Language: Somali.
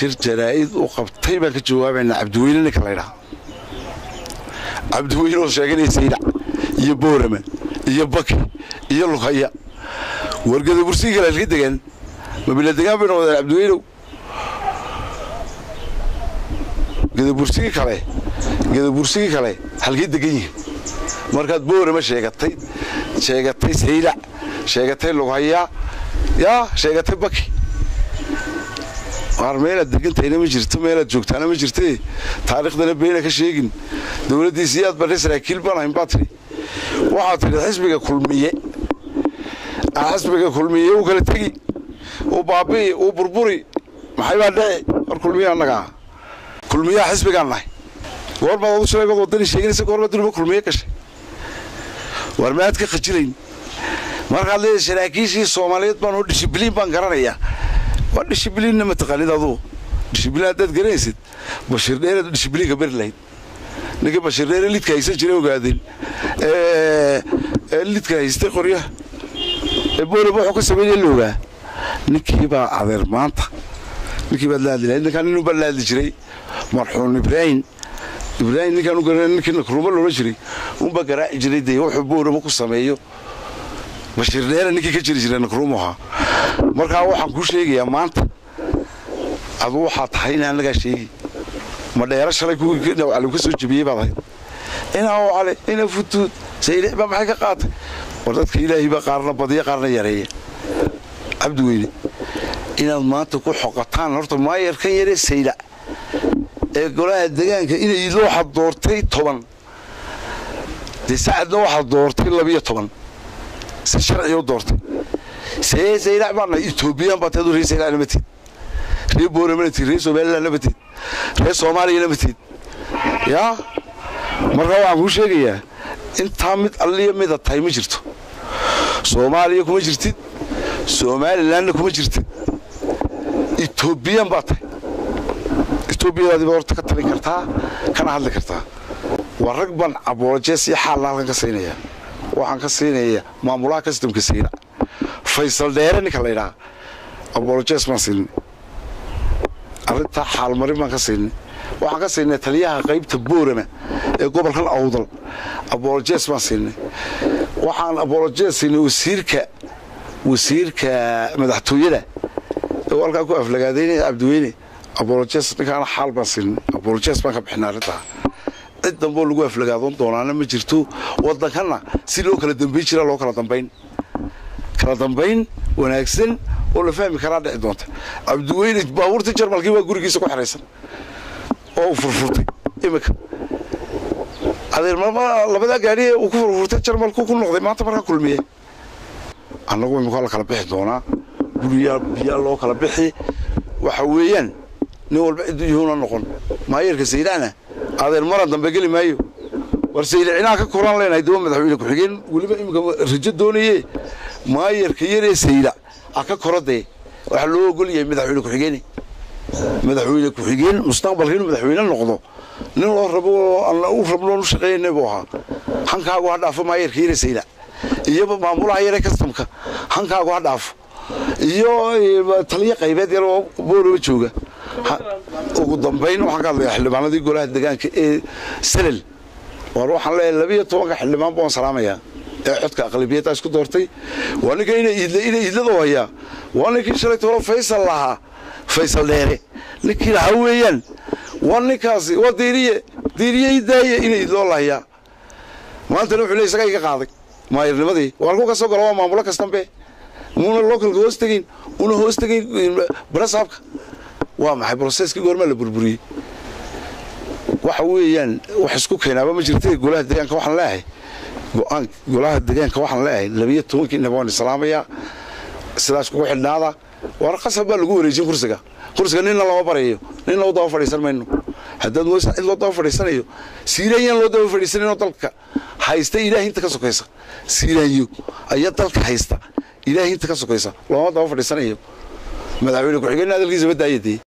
shir jaraa'id u qabtay baan ka jawaabaynaa cabdiweyne ninka laydhaha cabdiweyne oo sheeganaya saylac iyo boorama iyo baki iyo lughaya wargada bursigii kale halka degaan mabila degaan bay noqdeen cabdiweynow gadabursigii kale gadabursigii kale halkay degan yihin markaad boorama sheegatay sheegatay saylac sheegatay lughaya yaa sheegatay baki waar meelaad degantahayna ma jirto meelaad joogtaana ma jirte taariikhdana beena ka sheegin dowladdiisi aad barhay saraakiil baan ahayn baa tidhi waxaad tidhi xisbiga kulmiye xisbiga kulmiye uu kala tegi uu baabi'i uu burburi maxay baa dhici war kulmiye annaga ah kulmiyaha xisbigaan nahay goormaad adu shalay baad waddani sheeganaysa goormaad duniba kulmiye gashay war maad ka khajilayn markaad leedahay saraakiishii soomaaliyeed baan oo dishibliin baan garanayaa waa dishibliinna mataqaanid adugu dishibliin haddaad garanaysid bashiir dheeraad dishibliinka beri lahayd ninka bashiir dheere lidka haysan jiray ogaadeen ee lidka haystay qoryaha ee boolaba wuxuu ka sameynaya la ogaa ninkii baa adeer maanta ninkii baad la hadli lahayd ninkaan ninuu baa la hadli jiray marxuum ibraahim ibraahim ninkaan u garanay ninkii nakruuma loola jiray unbaa garaaci jiray dee wuxuu boolaba ku sameeyo bashiir dheere ninkii ka jiri jiray nakruumu ahaa markaa waxaan kuu sheegayaa maanta adu waxaa tahay in annagaa sheegi ma dheero shalay kuwii dhawcali ka soo jebiyey baad ahayd inaa wacale ina futuud saylic baa maxay ka qaatay war dadka ilaahay baa qaarna badiya qaarna yareeya cabdi weyne inaad maanta ku xoqataan horta maayarkan yaree saylac ee golaha degaanka inay idlo waxaad doortay toban dee sacadna waxaad doortay labiyo toban si sharciga u doortay see saylac baana etoobiyaan baa teedu reer saylac nama teed reer boorama na teed reer somaliland nama teed reer soomaaliya nama teed yaa markaa waxaan kuu sheegayaa intaa mid alliya mida tahay ma jirto soomaaliya kuma jirtid somalilandna kuma jirtid etoobiyan baa tahay etoobiyadaadi baad horta ka talin kartaa kana hadli kartaa waa rag baan aboolojees iyo xaalna halkan ka siinaya waxaan ka siinaya maamulaha kastamka saylac faysal dheere ninka la ydhaha abolojes baan siinay arrintaa xaalmarin baan ka siinay waxaan ka siinay taliyaha qaybta boorama ee gobolkan awdal abolojes baan siinay waxaan abolojes siinay wasiirka wasiirka madaxtooyada ee halkaa ku aflagaadaynaya cabdiweyne abolojes ninkaana xaal baan siinay abolojes baan ka bixinay arrintaa cid damboo lagu aflagaadoon doonaana ma jirto waddankanna si loo kala dambayn jiraa loo kala dambayn kala dambayn wanaagsan oo la fahmi karaa dhici doonta cabdiweyne baabuurta jarmalkii waa gurigiisa ku xeraysan oo uu furfurtay iminka adeer labadaa gaadhi uu ku furfurtay jarmalku ku noqday maanta markaa kulmiye annagu imika la kala bixi doonaa guriyaa biyaa loo kala bixi waxa weeyaan nin walba ciddu yuhuuna noqon maayeerka saydacna adeer maran dambe geli maayo war saylicinaa ka koran leenahay daba madaxweyne ku-xigeen weliba iminka rajo doonaye maayarka yaree saylac a ka korodee waxaa loo ogol yahay madaxweyne ku-xigeene madaxweyne ku-xigeen mustaqbalka inuu madaxweyne noqdo nin loo rabo u rabnoon u shaqeeyana buu ahaa hankaagu ha dhaafo maayarka yaree saylac iyo maamulaha yaree kastamka hankaagu ha dhaafo iyo taliyo qaybeed yar oo boolaba jooga ugu dambayn waxaan ka hadlayaa xildhibaanadii golaha degaanka ee salel war waxaan leeyahay labiyo tobanka xildhibaan baan salaamayaa ee codka aqlabiyadda isku doortay waa ninka ina iidla ina iidladoo hayaa waa ninkii shalay tolo faysal lahaa faysal dheere ninkii lahaa weeyaan waa ninkaasi waa diiriye diiriye idaaye ina iidloo lahayaa maantana wuxuu leey isagaa iga qaaday maayarnimadii waar ku ka soo gala waa maamulo kastanbe muuna localka hoos tegayn una hoos tegayn barasaabka waa maxay broseskii goormaa la burburiyey waxa weeyaan wax isku keenaaba ma jirta golaha deegaanka waxaan leeyahay go-aan golaha deegaanka waxaan leeyahay labiyo tobankii naba waan islaamayaa sidaas kugu xidhnaada war qasab baa lagu wareejin kursiga kursiga ninna lama barayo ninna u daba fadhiisan mayno haddaad mooysa cid loo daba fadhiisanayo siiraanyaan loo daba fadhiisanayno dalka haysta ilaahi inta ka sokaysa siiraanyo ayaa dalka haysta ilaahi inta ka sokaysa looma daba fadhiisanayo madaxweyne ku-xigeenna hadalkiisa ma daayadee